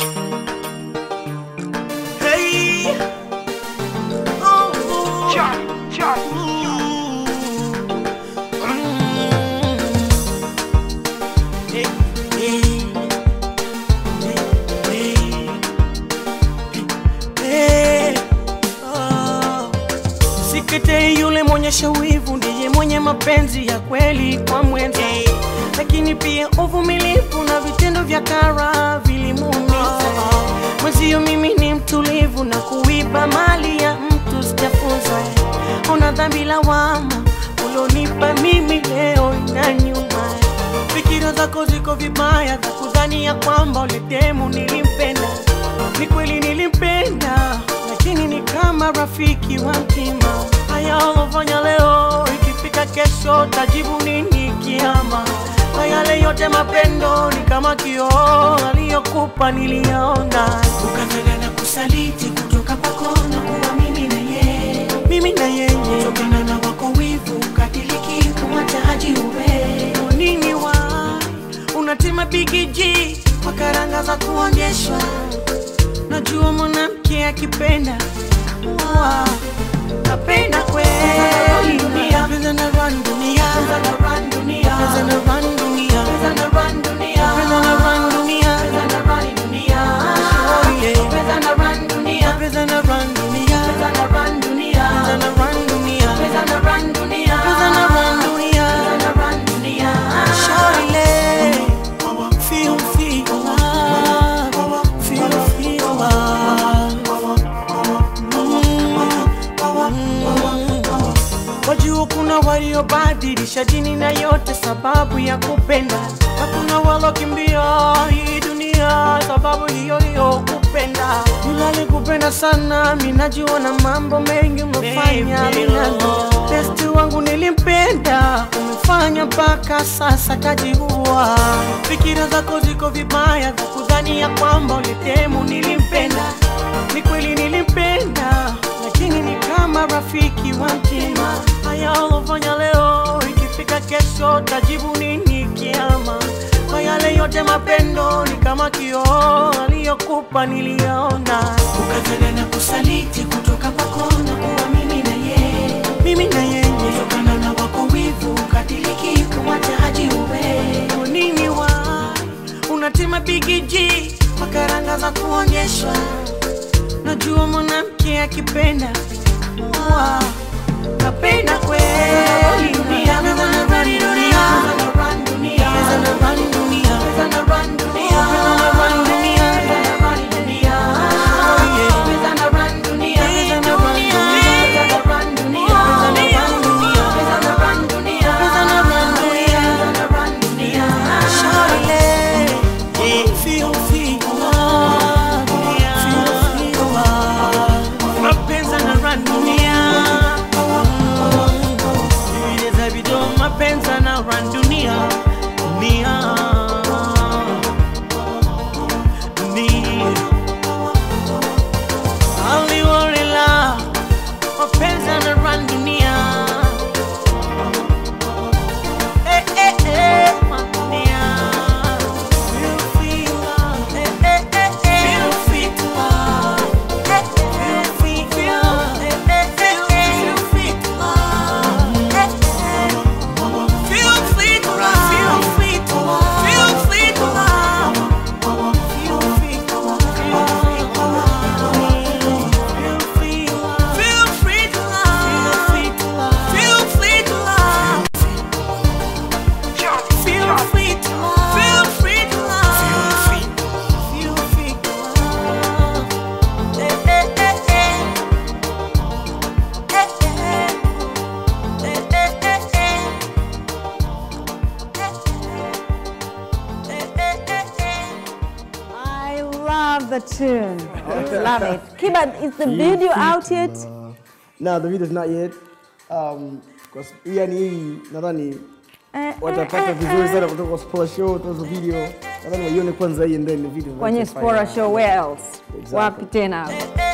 Hey. Oh, oh. Mm. Hey, hey. Hey, hey. Hey. Oh. Sikete yule mwenyesha wivu ndiye mwenye mapenzi ya kweli kwa mwenza, lakini pia uvumilivu na vitendo vya kara vilimuumiza mwenzio. Mimi ni mtulivu na kuiba mali ya mtu sijafunza. Una dhambi lawama ulonipa mimi leo ina nyuma. Fikira zako ziko vibaya za kudhani ya kwamba uletemu nilimpenda. Ni kweli nilimpenda, lakini ni kama rafiki wa mtima. Haya ulofanya leo, ikifika kesho tajibu nini kiama? Kwa yale yote mapendo ni kama kioo, aliyokupa niliyaona. Ukataka na kusaliti kutoka kwako na kuwa mimi na yeye, mimi na yeye, kutokana na wako wivu ukatiliki kumwacha haji uwe nini wa unatima bigiji kwa karanga za kuonyeshwa. Najua mwanamke akipenda wa napenda kweli dunia, pesa na run dunia, pesa na run dunia, pesa na run dunia, pesa na run dunia, pesa na run dunia, pesa na run dunia, oh yeah, pesa na run dunia, pesa na run dunia, pesa na run dunia, pesa na run dunia, pesa na run dunia, pesa na run dunia, pesa na run dunia, Shawty, feel feel love, feel feel love. Wajua kuna waliobadilisha dini na yote sababu ya kupenda, na kuna walokimbia hii dunia sababu hiyo hiyo kupenda. Yule alikupenda sana, mi najua na mambo mengi umefanya minalo. Besti wangu nilimpenda, umefanya mpaka sasa kajiua. Fikira zako ziko vibaya za kudhani ya kwamba ulitemu nilimpenda. Ni kweli nilimpenda, lakini ni kama rafiki wa mtima. Haya ulofanya leo, ikifika kesho tajibu nini kiama? Kwa yale yote mapendo ni kama kioo, aliyokupa niliyaona. Ukatana na kusaliti kutoka kwako na kuwa mimi na yeye, mimi na yeye, kutokana na wako wivu ukatiliki kumwacha haji uwe nini wa unatima bigiji kwa karanga za kuonyeshwa Najua mwanamke akipenda wa napenda kweli dunia, pesa na run dunia, pesa na run dunia, pesa na run dunia, pesa na run dunia, pesa na run dunia, pesa na run dunia, oh yeah, pesa na run dunia, pesa na run dunia, pesa na run dunia, pesa na run dunia, pesa na run dunia, pesa na run dunia, pesa na run dunia, Shawty, feel feel love, feel feel love, mapenzi na run dunia vile za video mapenzi na run dunia dunia dunia aliwarela mapenzi na run dunia eh eh eh dunia feel feel love eh eh eh feel feel love eh eh feel feel love eh eh eh feel feel love eh eh feel free to love feel free to love feel free to love feel free to love feel free to love feel free to love feel free to love feel free to love Feel free to love. Feel free to love. Feel free to love. Eh, eh, eh, eh. Eh, eh. Eh, eh, eh, eh. Eh, eh, eh, eh. I love the tune. love it. Kiba, is the video out yet? No, the video is not yet. Um, because yani hii nadhani Eh, watapata eh, vizuri eh, sana kutoka kwa Spora Show, tuzo video. Nadhani waione kwanza hii and then the video. Kwenye Spora Show, where else? Exactly. Wapi tena? Eh,